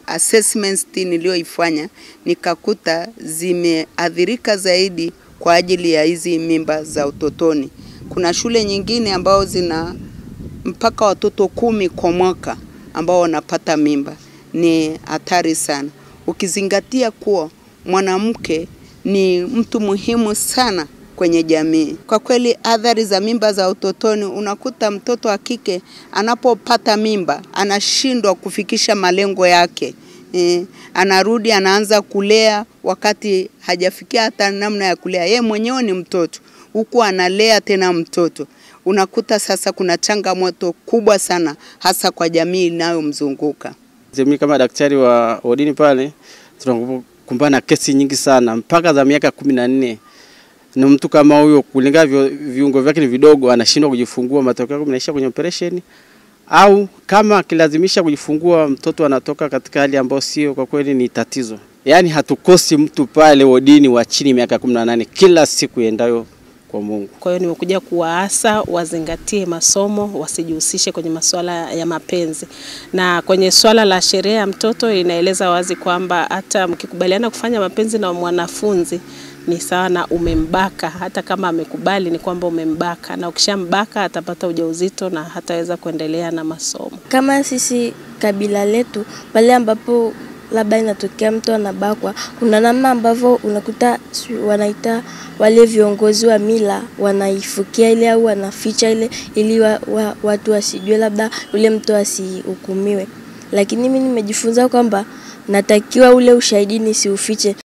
assessments niliyoifanya nikakuta zimeathirika zaidi kwa ajili ya hizi mimba za utotoni. Kuna shule nyingine ambao zina mpaka watoto kumi kwa mwaka ambao wanapata mimba. Ni hatari sana, ukizingatia kuwa mwanamke ni mtu muhimu sana kwenye jamii. Kwa kweli, athari za mimba za utotoni, unakuta mtoto wa kike anapopata mimba anashindwa kufikisha malengo yake. E, anarudi anaanza kulea wakati hajafikia hata namna ya kulea. Yeye mwenyewe ni mtoto huku analea tena mtoto. Unakuta sasa kuna changamoto kubwa sana hasa kwa jamii inayomzunguka. Mimi kama daktari wa wodini pale tunakumbana na kesi nyingi sana mpaka za miaka kumi na nne na mtu kama huyo kulingana viungo vyake ni vidogo, anashindwa kujifungua, matokeo yake mnaishia kwenye operation, au kama akilazimisha kujifungua mtoto anatoka katika hali ambayo sio, kwa kweli ni tatizo. Yaani hatukosi mtu pale wodini wa chini miaka kumi na nane kila siku endayo kwa Mungu. Kwa hiyo nimekuja kuwaasa wazingatie masomo, wasijihusishe kwenye masuala ya mapenzi. Na kwenye swala la sheria ya mtoto inaeleza wazi kwamba hata mkikubaliana kufanya mapenzi na mwanafunzi ni sawa na umembaka. Hata kama amekubali, ni kwamba umembaka, na ukishambaka atapata ujauzito na hataweza kuendelea na masomo. Kama sisi kabila letu, pale ambapo labda inatokea mtu anabakwa, kuna namna ambavyo unakuta wanaita wale viongozi wa mila wanaifukia ile au wanaficha ile ili wa, wa, watu wasijue, labda ule mtu asihukumiwe. Lakini mimi nimejifunza kwamba natakiwa ule ushahidi nisiufiche.